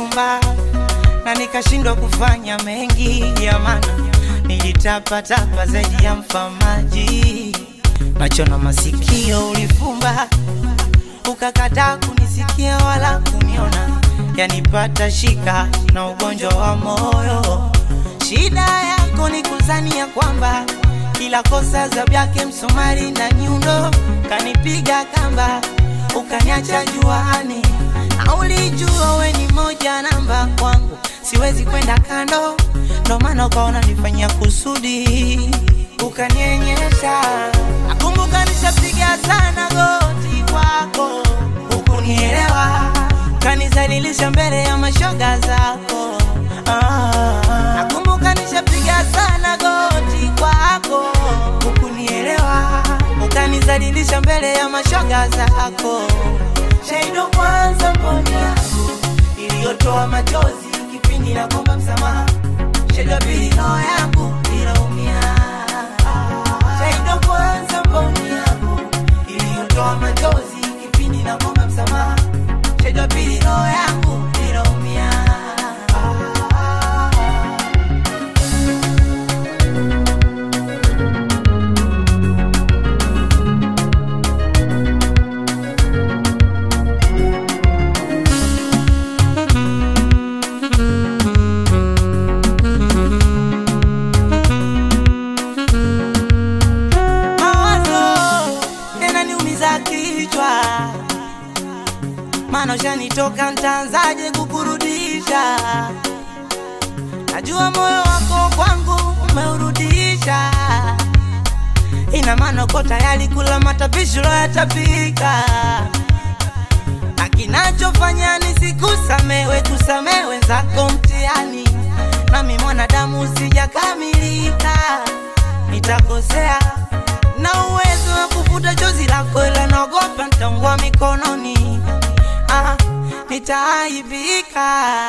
ulifumba na nikashindwa kufanya mengi ya maana nilitapatapa zaidi ya mfamaji macho na masikio ulifumba ukakataa kunisikia wala kuniona yanipata shika na ugonjwa wa moyo shida yako ni kuzania kwamba kila kosa zabu yake msumari na nyundo kanipiga kamba ukaniacha juani na ulijua we ni moja namba kwangu siwezi kwenda kando ndo maana ukaona nifanyia kusudi ukanienyesha nakumbuka nishapiga sana goti kwako hukunielewa kanizalilisha mbele ya mashoga zako ah, nakumbuka nishapiga sana goti kwako hukunielewa ukanizalilisha mbele ya mashoga zako shaido kwanza mboni yangu iliyotoa machozi kipindi na komba msamaha shaido pili roho yangu ilaumia shaido kwanza mboni yangu iliyotoa machozi kipindi na komba msamaha shaido pili roho yangu ilaumia mawazo yananiumiza kichwa, maana ushanitoka, ntaanzaje kukurudisha? Najua moyo wako kwangu umeurudisha, ina maana uko tayari kula matapishi yatapika, na kinachofanya nisikusamewe kusamehe wenzako mtihani, nami mwanadamu sijakamilika, nitakosea na uwezo wa kufuta chozi lako, ila naogopa nitaungua mikononi, ah, nitaaibika.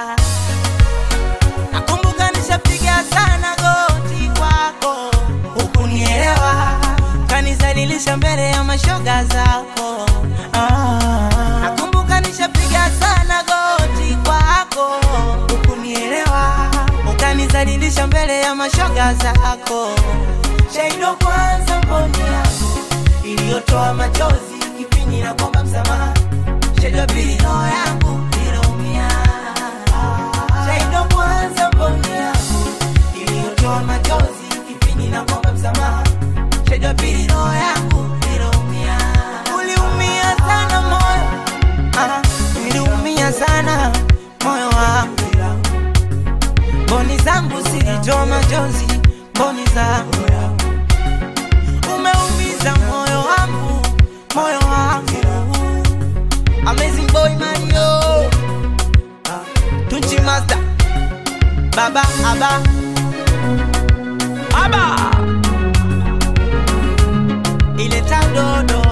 Nakumbuka nishapiga sana goti kwako, hukunielewa, kanizalilisha mbele ya mashoga zako. Ah, nakumbuka nishapiga sana goti kwako, hukunielewa, ukanizalilisha mbele ya mashoga zako. Shaido kwanza mboni yangu iliyotoa machozi kipindi na kwamba msamaha. Shaido pili roho yangu ilaumia. Shaido kwanza mboni yangu iliyotoa machozi kipindi na kwamba msamaha. Shaido pili roho yangu ilaumia. Uliumia sana moyo, ah, niliumia sana moyo wangu mboni zangu zilitoa machozi, mboni zangu umeumiza moyo wangu, moyo wangu. Amazing boy Mario, Ah, Tunchi Master, Baba Aba, Aba, ile dodo